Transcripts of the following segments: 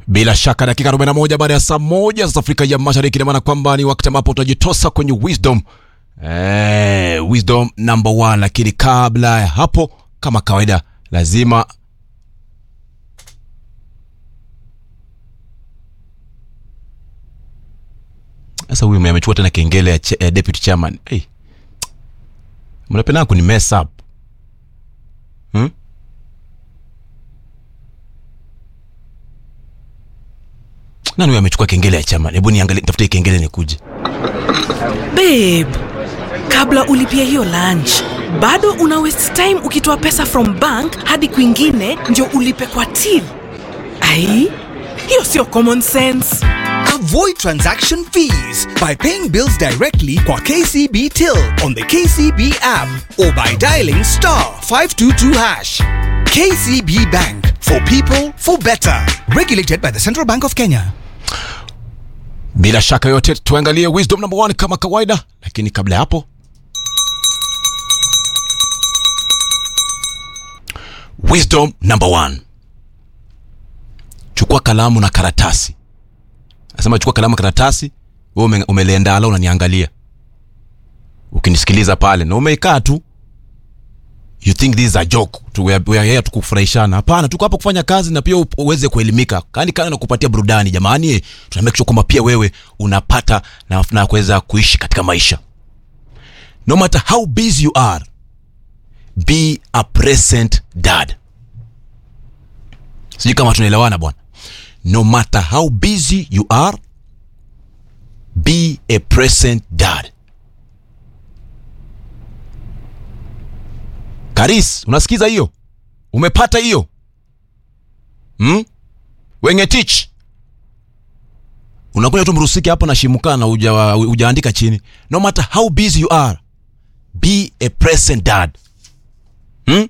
Bila shaka dakika 41 baada ya saa moja za Afrika ya Mashariki, ina maana kwamba ni wakati ambapo utajitosa kwenye wisdom eh, wisdom number one. Lakini kabla ya hapo, kama kawaida, lazima sasa huyu amechukua tena kengele ya che, eh, deputy chairman hey. Mnapenda kuni mess up hmm? Nani huyu amechukua kengele ya chairman? Hebu niangalie, nitafute hii kengele nikuje. Babe, kabla ulipia hiyo lunch bado una waste time ukitoa pesa from bank hadi kwingine ndio ulipe kwa till. Ai, hiyo sio common sense. Avoid transaction fees by paying bills directly kwa KCB Till on the KCB app or by dialing star 522 hash. KCB Bank for people for better. Regulated by the Central Bank of Kenya. Bila shaka yote tuangalie wisdom number one kama kawaida, lakini kabla ya hapo wisdom number one, chukua kalamu na karatasi. Nasema chukua kalamu na karatasi, wewe ume, umeliendala unaniangalia, ukinisikiliza pale na umeikaa tu you think this is a joke tu, we are, we are here tu kufurahishana. Hapana, tuko hapa kufanya kazi na pia u- uweze kuelimika, kani kana na kupatia burudani. Jamani, tuna make sure kwamba pia wewe unapata na, na kuweza kuishi katika maisha. No matter how busy you are, be a present dad. Sijui kama tunaelewana bwana. No matter how busy you are, be a present dad. Karis, unasikiza hiyo? Umepata hiyo? Hmm? Wenge teach. Unakuja tu mrusiki hapo na shimuka na uja, ujaandika chini. No matter how busy you are, be a present dad. Hmm?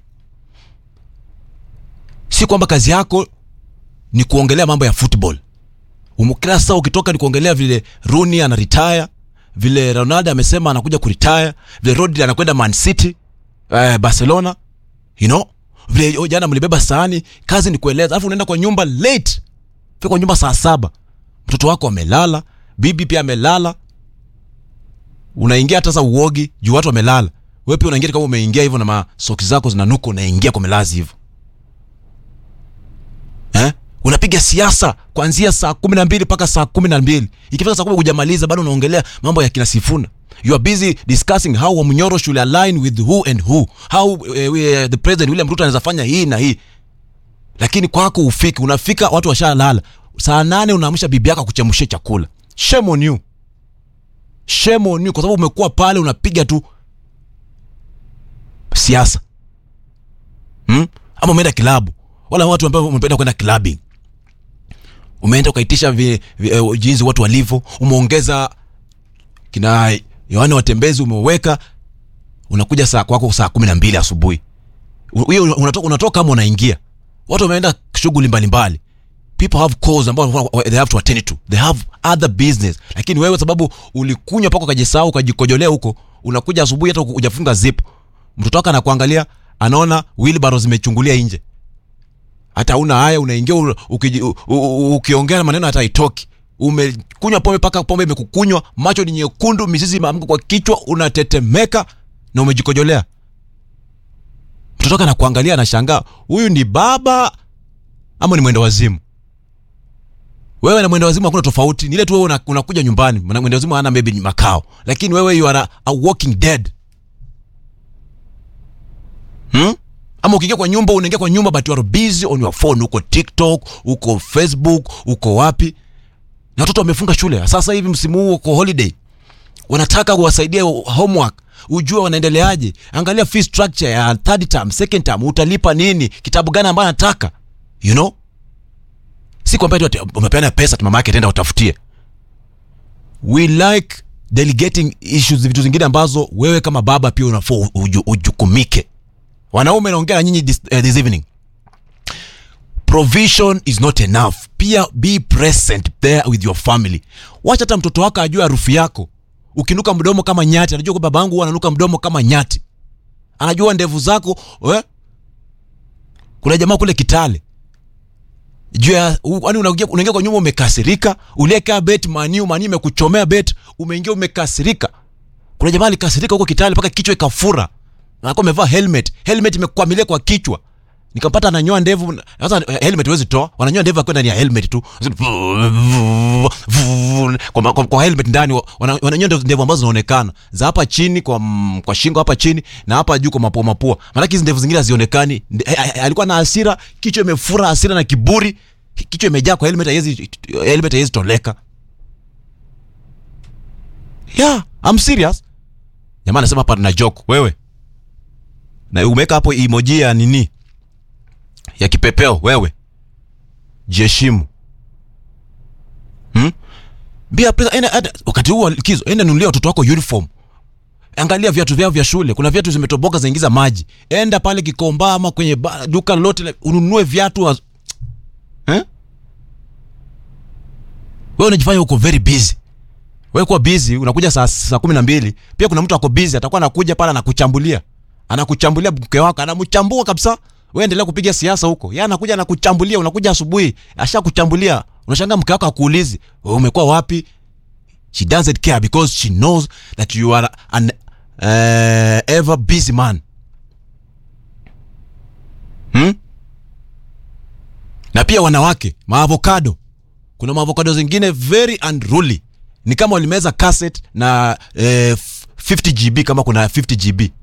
Si kwamba kazi yako ni kuongelea mambo ya football. Umu- Kila saa ukitoka ni kuongelea vile Rooney ana retire, vile Ronaldo amesema anakuja kuretire, vile Rodri anakwenda Man City eh, Barcelona you know vile oh, jana mlibeba sahani, kazi ni kueleza, alafu unaenda kwa nyumba late, fika kwa nyumba saa saba, mtoto wako amelala, bibi pia amelala, unaingia hata sasa uogi juu watu wamelala, wewe pia unaingia kama umeingia hivyo na masoksi zako zinanuka, unaingia kwa melazi hivyo eh? unapiga siasa kuanzia saa kumi na mbili mpaka saa kumi na mbili ikifika saa kumi hujamaliza bado unaongelea mambo ya kina Sifuna you are busy discussing how Wamnyoro should align with who and who how uh, we, the president William Ruto anaweza fanya hii na hii lakini kwako ufiki unafika watu washalala saa nane unaamsha bibi yako kuchemshia chakula shame on you shame on you kwa sababu umekuwa pale unapiga tu siasa hmm? ama umeenda kilabu wala watu ambao umependa kwenda clubbing umeenda ukaitisha vi, vi, eh, jinsi watu walivyo umeongeza kina yohane watembezi umeweka unakuja saa kwako saa kumi na mbili asubuhi U- hiyo unatoka, unatoka kama unaingia watu wameenda shughuli mbalimbali people have calls ambao they have to attend to they have other business lakini wewe sababu ulikunywa paka ukajisahau ukajikojolea huko unakuja asubuhi hata hujafunga zip mtoto wako anakuangalia anaona wheelbarrow zimechungulia nje hata una haya unaingia u- ukiji- u- u- ukiongea na maneno hata haitoki umekunywa pombe mpaka pombe imekukunywa macho ni nyekundu mizizi imeamka kwa kichwa unatetemeka na umejikojolea mtoto wako anakuangalia anashangaa huyu ni baba ama ni mwendo wazimu wewe na mwendo wazimu hakuna tofauti ni ile tu wewe una- unakuja nyumbani Mwana- mwendo wazimu hana maybe makao lakini wewe you are a, a walking dead hmm? ama ukiingia kwa nyumba unaingia kwa nyumba but you are busy on your phone uko tiktok uko facebook uko wapi na watoto wamefunga shule sasa hivi msimu huu uko holiday wanataka uwasaidie homework ujue wanaendeleaje angalia fee structure ya third term second term utalipa nini kitabu gani ambayo anataka you know si kwamba eti ati umepeana pesa tu mama yake tenda utafutie we like delegating issues vitu zingine ambazo wewe kama baba pia unafaa uju, ujukumike wanaume naongea na nyinyi this, uh, this evening provision is not enough pia be present there with your family wacha hata mtoto wako ajue harufu yako ukinuka mdomo kama nyati anajua kwa babangu huwa ananuka mdomo kama nyati anajua ndevu zako eh? kuna jamaa kule kitale juu ya u- yaani unaingia unaingia kwa nyumba umekasirika ulieka bet maniu mani imekuchomea bet umeingia umekasirika kuna jamaa alikasirika huko kitale mpaka kichwa ikafura na alikuwa amevaa helmet helmet imekwamilia kwa kichwa nikampata ananyoa ndevu sasa eh, helmet huwezi toa wananyoa ndevu akiwa ndani ya helmet tu kwa, kwa, kwa helmet ndani wana- wananyoa ndevu- ndevu ambazo zinaonekana za hapa chini kwa, mm, kwa shingo hapa chini na hapa juu kwa mapua mapua maanake hizi ndevu zingine hazionekani Nde- eh, eh, alikuwa na hasira kichwa imefura hasira na kiburi kichwa imejaa kwa helmet haiwezi helmet haiwezi toleka yeah I'm serious jamaa anasema hapa na joke wewe na umeweka hapo emoji ya nini ya kipepeo wewe jiheshimu hmm? Bia pesa enda, enda, wakati huo wa likizo enda nunulia watoto wako uniform angalia viatu vyao vya shule kuna viatu zimetoboka zaingiza maji enda pale kikomba ama kwenye ba, duka lolote la- ununue viatu wa... eh? wewe unajifanya uko very busy wewe kuwa busy unakuja saa, saa kumi na mbili pia kuna mtu ako busy atakuwa anakuja pale anakuchambulia anakuchambulia mke wako anamchambua kabisa wewe endelea kupiga siasa huko yeye anakuja anakuchambulia unakuja asubuhi ashakuchambulia unashangaa mke wako akuulizi wewe umekuwa wapi she doesn't care because she knows that you are an uh, ever busy man hmm? na pia wanawake maavocado kuna maavocado zingine very unruly ni kama walimeza cassette na eh, 50 gb kama kuna 50 gb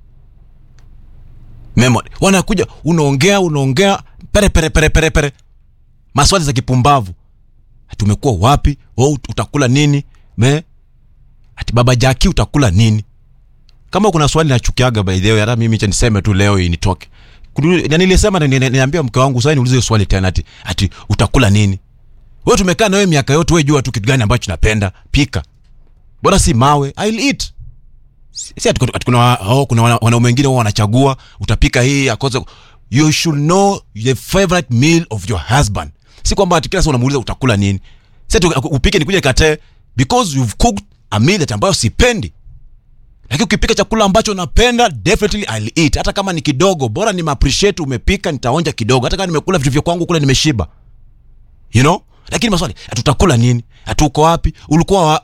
memory wanakuja unaongea unaongea pere pere pere pere pere maswali za kipumbavu ati umekuwa wapi oh, ut- utakula nini me ati baba jaki utakula nini kama kuna swali nachukiaga by the way hata mimi cha niseme tu leo initoke Kulu- na nilisema na ni- ni- niambia mke wangu sasa niulize hiyo swali tena ati ati utakula nini wewe tumekaa na wewe miaka yote wewe jua tu kitu gani ambacho napenda pika bora si mawe I'll eat si si ati ati kuna wa- oh, kuna wana- wanaume wengine wao wanachagua utapika hii akoze you should know the favorite meal of your husband si kwamba ati kila saa unamuuliza utakula nini si ati upike nikuje nikatae because you've cooked a meal that ambayo sipendi lakini ukipika chakula ambacho napenda definitely I'll eat hata kama ni kidogo bora ni appreciate umepika nitaonja kidogo hata kama nimekula vitu vya kwangu kule nimeshiba you know lakini maswali tutakula nini hatuko wapi ulikuwa wa...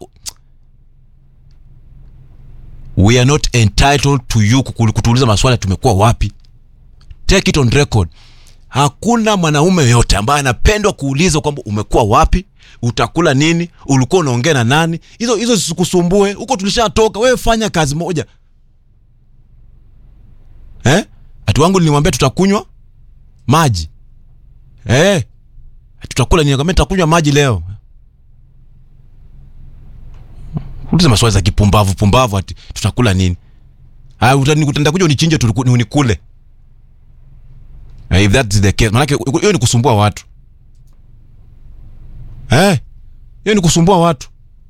we are not entitled to you kukul- kutuuliza maswali tumekuwa wapi take it on record hakuna mwanaume yoyote ambaye anapendwa kuulizwa kwamba umekuwa wapi utakula nini ulikuwa unaongea na nani hizo hizo zisikusumbue huko tulishatoka wewe fanya kazi moja eh ati wangu nilimwambia tutakunywa maji eh tutakula nini akamwambia tutakunywa maji leo uliza maswali za kipumbavu pumbavu ati tutakula nini ah utani- utaenda kuja unichinje tuliku- ni unikule Eh, if that is the case manake hiyo ni kusumbua watu eh hiyo ni kusumbua watu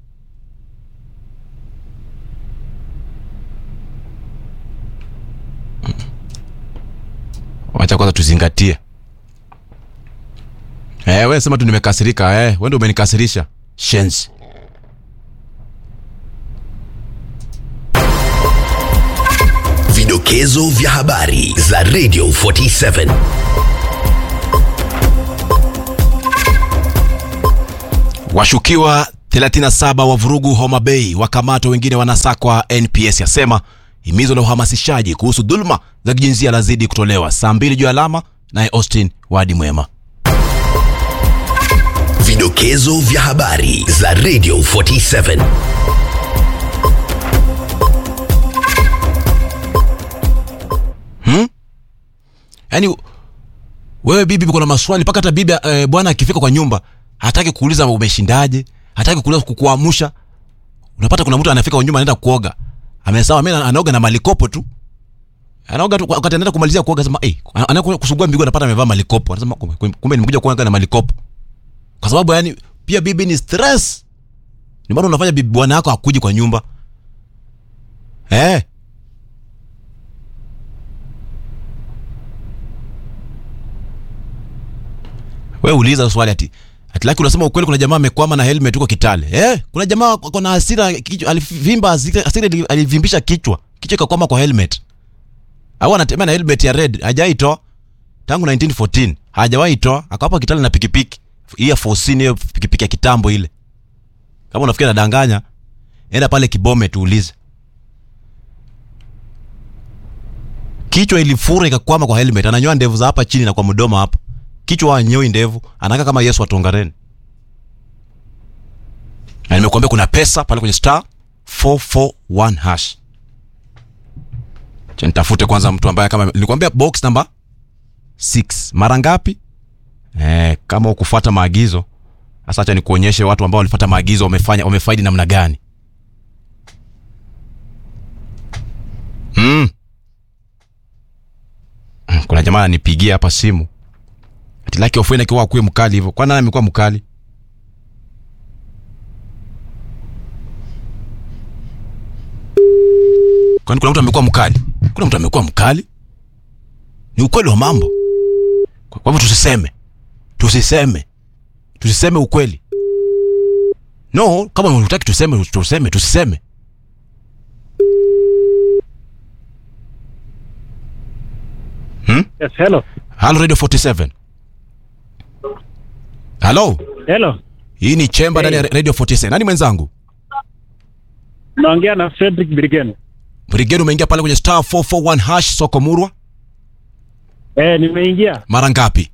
wacha kwanza tuzingatie eh wewe sema tu nimekasirika eh wewe ndio umenikasirisha shenzi Vidokezo vya habari za Radio 47. Washukiwa 37 wa vurugu Homa Bay wakamatwa, wengine wanasakwa. NPS yasema himizo la uhamasishaji kuhusu dhuluma za kijinsia lazidi kutolewa. Saa mbili juu ya alama, naye Austin Wadi Mwema. Vidokezo vya habari za Radio 47. Yaani wewe bibi, kuna maswali mpaka hata bibi eh, bwana akifika kwa nyumba hataki kuuliza umeshindaje, hataki kuuliza kukuamsha. Unapata kuna mtu anafika kwa nyumba anaenda kuoga, amesawa, mimi anaoga na malikopo tu anaoga tu, wakati anaenda kumalizia kuoga sema eh, anaenda kusugua miguu anapata amevaa malikopo, anasema kumbe kumbe nimekuja kuoga na malikopo, kwa sababu yani pia bibi ni stress. Ni maana unafanya bibi bwana yako akuji kwa nyumba eh. We uliza swali ati ati laki unasema ukweli, kuna jamaa amekwama na helmet huko Kitale. Eh, kuna jamaa ako na hasira kichwa, alivimba hasira, hasira ili- alivimbisha kichwa, kichwa ikakwama kwa helmet. Au anatembea na helmet ya red, hajaitoa tangu 1914. hajawahi toa akawapa kitale na pikipiki hii ya fosini hiyo pikipiki ya kitambo ile kama unafikiri nadanganya enda pale kibome tuulize kichwa ilifura ikakwama kwa helmet ananyoa ndevu za hapa chini na kwa mdomo hapa kichwa anyoi ndevu anaka kama yesu atongareni na nimekuambia kuna pesa pale kwenye star 441 hash Acha nitafute kwanza mtu ambaye kama nilikwambia box number 6 mara ngapi eh, kama ukufuata maagizo sasa acha nikuonyeshe watu ambao walifuata maagizo wamefanya wamefaidi namna gani mm. kuna jamaa ananipigia hapa simu ati laki ofweni akiwa akuwe mkali hivyo kwani nani amekuwa mkali kwani kuna mtu amekuwa mkali kuna mtu amekuwa mkali ni ukweli wa mambo kwa kwa hivyo tusiseme tusiseme tusiseme ukweli no kama unataki tuseme tuseme tusiseme Yes, hello. halo radio 47 halo Hello. hii ni chemba ndani ya radio 47 nani mwenzangu Naongea na Frederick Birgen. brigade umeingia pale kwenye star 441 hash soko murwa Eh, nimeingia. mara ngapi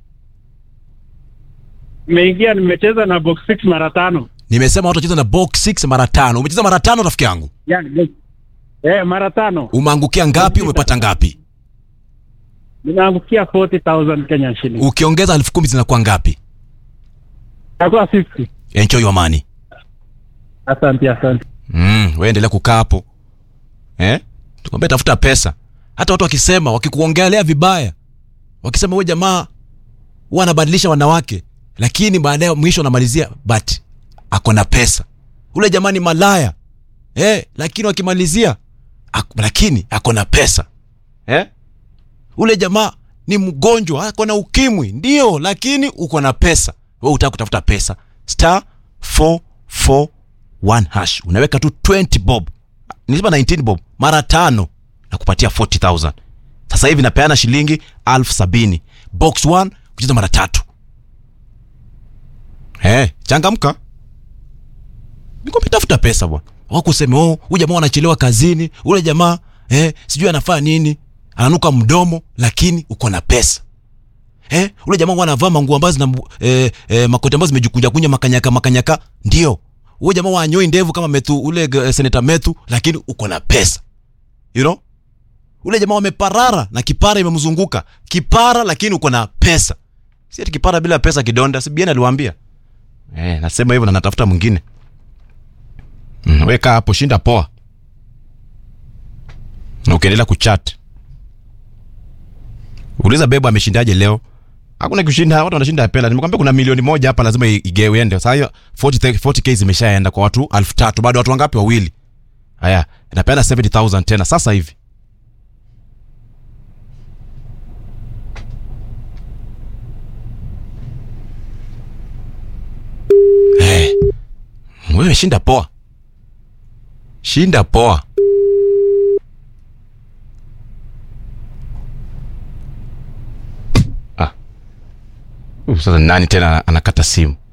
Nimeingia nimecheza na box 6 mara tano. nimesema watu wacheza na box 6 mara tano umecheza mara tano rafiki yangu Yaani box. Eh, mara tano. umeangukia ngapi umepata ngapi Nimeangukia 40,000 Kenya shilling. ukiongeza elfu kumi zinakuwa ngapi Itakuwa 50. enjoy your money Asante, asante. mm, we endelea kukaa hapo eh? tukwambia tafuta pesa hata watu wakisema wakikuongelea vibaya wakisema huyu jamaa huwa anabadilisha wanawake lakini baadaye mwisho anamalizia but ako na pesa ule jamaa ni malaya eh, lakini wakimalizia ak, lakini ako na pesa eh? ule jamaa ni mgonjwa ako na ukimwi ndio lakini uko na pesa we utaka kutafuta pesa star 441 hash unaweka tu 20 bob nisema 19 bob mara tano na kupatia 40000 sasa hivi napeana shilingi elfu sabini box 1 kucheza mara tatu hey, changamka nikwambia tafuta pesa bwana wakuseme oh huyu jamaa anachelewa kazini ule jamaa eh, sijui anafaa nini ananuka mdomo lakini uko na pesa eh, ule jamaa huwa anavaa manguo ambazo zina eh, eh, makoti ambazo zimejikunja kunja makanyaka makanyaka ndio huyo jamaa wanyoi ndevu kama methu ule eh, seneta methu lakini uko na pesa you know ule jamaa wameparara na kipara imemzunguka kipara lakini uko na pesa si ati kipara bila pesa kidonda si bien aliwaambia eh, nasema hivyo na natafuta mwingine mm, weka hapo shinda poa na ukiendelea kuchat uliza bebo ameshindaje leo hakuna kushinda watu wanashinda pela nimekwambia kuna milioni moja hapa lazima i- igewe ende sasa hiyo 40 40k zimeshaenda kwa watu elfu tatu bado watu wangapi wawili haya inapeana 70000 tena sasa hivi hey. wewe shinda poa shinda poa ah. Uh, sasa nani tena anakata simu